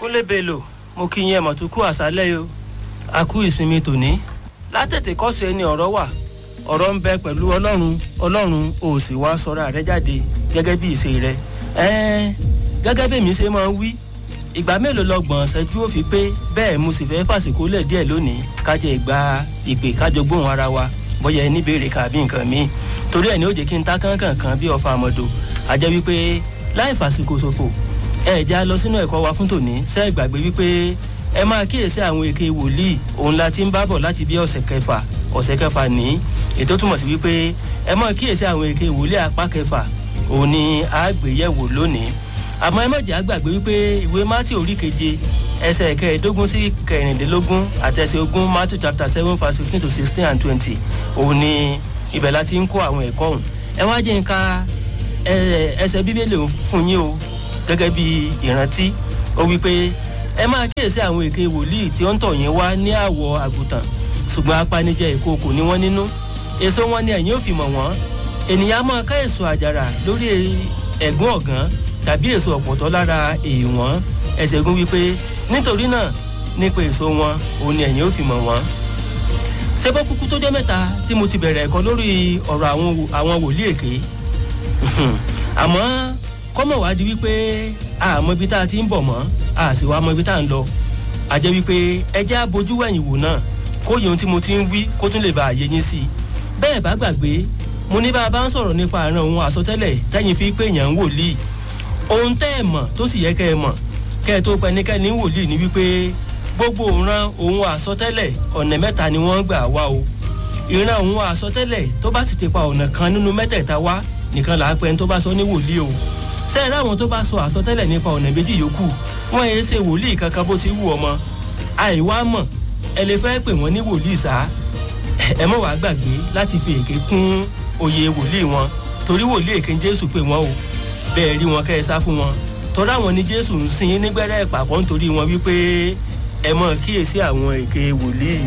kúnlé bello mo kí yín ẹ̀mọ̀ tó kú àṣálẹ́ yìí o a kú ìsinmi tòní látètè kọ́sì ẹni ọ̀rọ̀ wà ọ̀rọ̀ ń bẹ pẹ̀lú ọlọ́run ọlọ́run ò sì wá sọ̀rọ̀ rẹ jáde gẹ́gẹ́ bí ìṣe rẹ ẹ̀ẹ́n gẹ́gẹ́ bí èmi ṣe máa ń wí ìgbà mélòó lọgbọ̀n ṣẹ́jú ó fi pé bẹ́ẹ̀ mo sì fẹ́ fàsìkò lẹ̀ díẹ̀ lónìí kájẹ ìgbà ìpè kájọ gbóhùn ara wa bóyá ẹni béèrè kàbí nǹkan míì torí ẹ̀ ní ó jẹ́ kí n ta kánkàn kan bí ọfà àmọ́dò àjẹ́ wípé láì fàsìkò ṣòfò ẹ já lọ sínú ẹ̀kọ́ wa fún tòní ṣe é gbàgbé wípé ẹ máa kíyèsí àwọn èké wòlíì òun la ti ń bá bọ̀ láti bí ọ̀sẹ̀ kẹfà ọ̀sẹ̀ kẹfà ní ètò túmọ̀ sí wípé ẹ máa kíyèsí àwọn èké wòlíì apá kẹfà òun ni àgbéyẹ̀wò lónìí àmọ́ ẹ má jẹ́ àgbàgbé wípé ìwé mátì orí keje ẹsẹ̀ kẹẹ̀ẹ́dógún sí kẹrìndínlógún àtẹ̀sẹ̀ ogún matthew chapter seven verse fifteen to sixteen and twenty òun ni ibẹ̀ la ti ń kó àwọn ẹ̀kọ́ ọ̀hún ẹ wá jẹ́ nǹka ẹsẹ̀ bíbélì fún yín o gẹ́gẹ́ bí ìrántí ó wí pé ẹ máa kíyèsí àwọn èké wòlíì tí ó ń tọ̀ yín wá ní àwọ̀ àgùntàn ṣùgbọ́n apanijẹ ìkookò ni wọ́n nínú èso wọn ni ẹ̀yin ò fi mọ̀ wọ́n ènìyàn máa ká èso àjàrà lórí ẹ̀gún ọ̀gán tàbí èso ọ̀pọ̀tọ́ lára èèwọ̀n ẹsẹ̀ gún wípé nítorí náà nípa èso wọn òun ni ẹ̀yin ò fi mọ̀ wọ́n ṣebọ́ kúkú tó jẹ́ mẹ́ta tí mo ti bẹ̀rẹ̀ ẹ̀kọ́ lórí ọ̀rọ̀ àwọn wòlíì èké àmọ́ kọ́mọ̀ wá di wípé àmọ́ ibi tá a ti ń bọ̀ mọ́ a sì wá mọ ibi tá a ń lọ a jẹ́ wípé ẹjẹ́ abojú wẹ̀yìn wò náà kó yẹ ohun tí mo ti ń wí kó tún lè bá àyè yín sí i bẹ́ẹ̀ bá gbàgbé mo ní bá a bá ń sọ̀rọ̀ nípa àrùn ohun àsọtẹ́lẹ̀ tẹ́yìn fi pé èèyàn ń wòlíì ohun tẹ́ ẹ mọ̀ tó sì yẹ kẹ́ ẹ mọ̀ kẹ́ ẹ tó pẹnikẹ́ni wòlíì ní wípé gbogbo òran ohun àsọtẹ́lẹ̀ ọ̀nà mẹ́ta ni wọ́n gbà wá o ìran ohun àsọtẹ́lẹ̀ tó bá sì ti pa ọ̀nà kan nínú mẹ́tẹ̀ẹ̀ta wá nìkan là á pẹ́ tó bá sọ ní wòlíì o sẹ́ẹ̀rẹ́ àwọn tó bá sọ àsọtẹ́lẹ̀ nípa ọ̀nà méjì yòókù wọ́n yẹn ṣe wòlíì kankan bó ti wù ọmọ àìwá mọ̀ ẹ lè fẹ́ pè wọ́n ní wòlíì sá ẹ mọ̀ wá gbàgbé láti fi èké kún oyè wòlíì wọn torí wòlíì èké jésù pè wọ́n o bẹ́ẹ̀ rí wọn kẹ́ ẹ sá fún wọn tọ́lá wọn ni jésù ń sin nígbẹ́rẹ́ ìpàkọ́ nítorí wọn wípé ẹ mọ̀ kíyèsí àwọn èké wòlíì